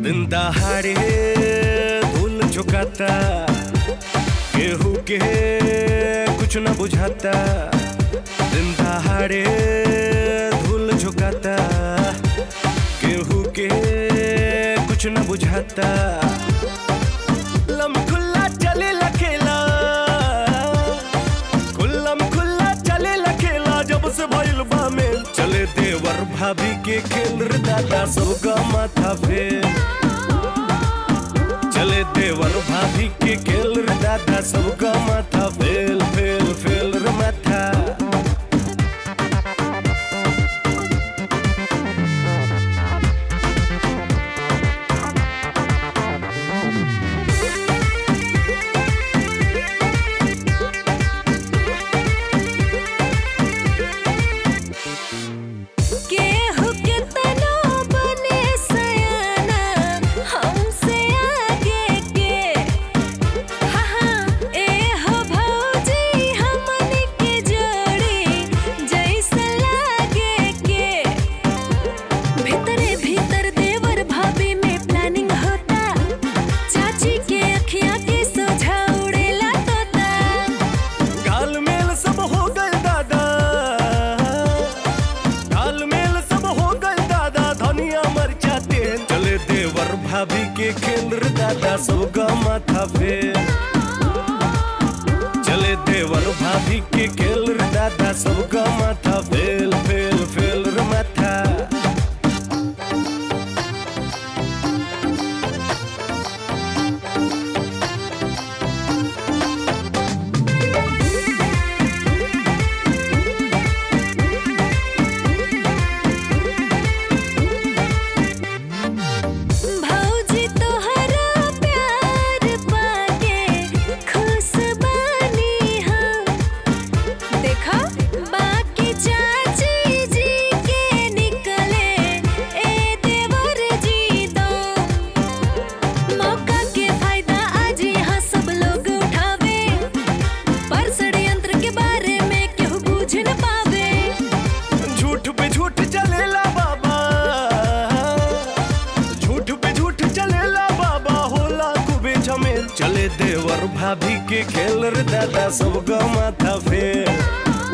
दिन दहाड़े धूल झुकाता केहू के कुछ न बुझाता दिन दहाड़े धूल झुकाता केहू के कुछ न बुझाता लम खुल्ला चले लखेला खुल्लम खुल्ला चले लखेला जब से भइल बा में चले देवर भाभी के खेल रे दादा सबका माथा फेर चले देवर भाभी के खेल रे दादा सबका माथा फेल फेल फेल रे माथा केहू के तनो बने सयाना हमसे आगे के हा हा ए हो भौजी हमन के जोड़ी जैसा लागे के भीतरे भीतर देवर भाभी में प्लानिंग होता चाची के अखियां के सोझा उड़ेला तोता गाल मेल सब हो गए दादा गाल मेल सब हो गए दादा धनिया मर जाते चले देवर भाभी के खेल रे दादा सबका माथा फेर चले देवर भाभी के खेल रे दादा सबका माथा फेल फेल फेल रे माथा भौजी तोहरा प्यार पाके खुश बानी हम देखा बाकी चाची जी के निकले ए देवर जी दो मौका के फायदा आज यहाँ सब लोग उठावे पर षड्यंत्र के बारे में केहू बूझ न पावे झूठ पे झूठ चलेला बाबा झूठ पे झूठ चलेला बाबा होला खूबे झमेल चले देवर भाभी के खेल रे दादा सबका माथा फेर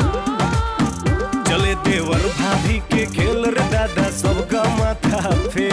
चले देवर भाभी के खेल रे दादा सबका माथा फेर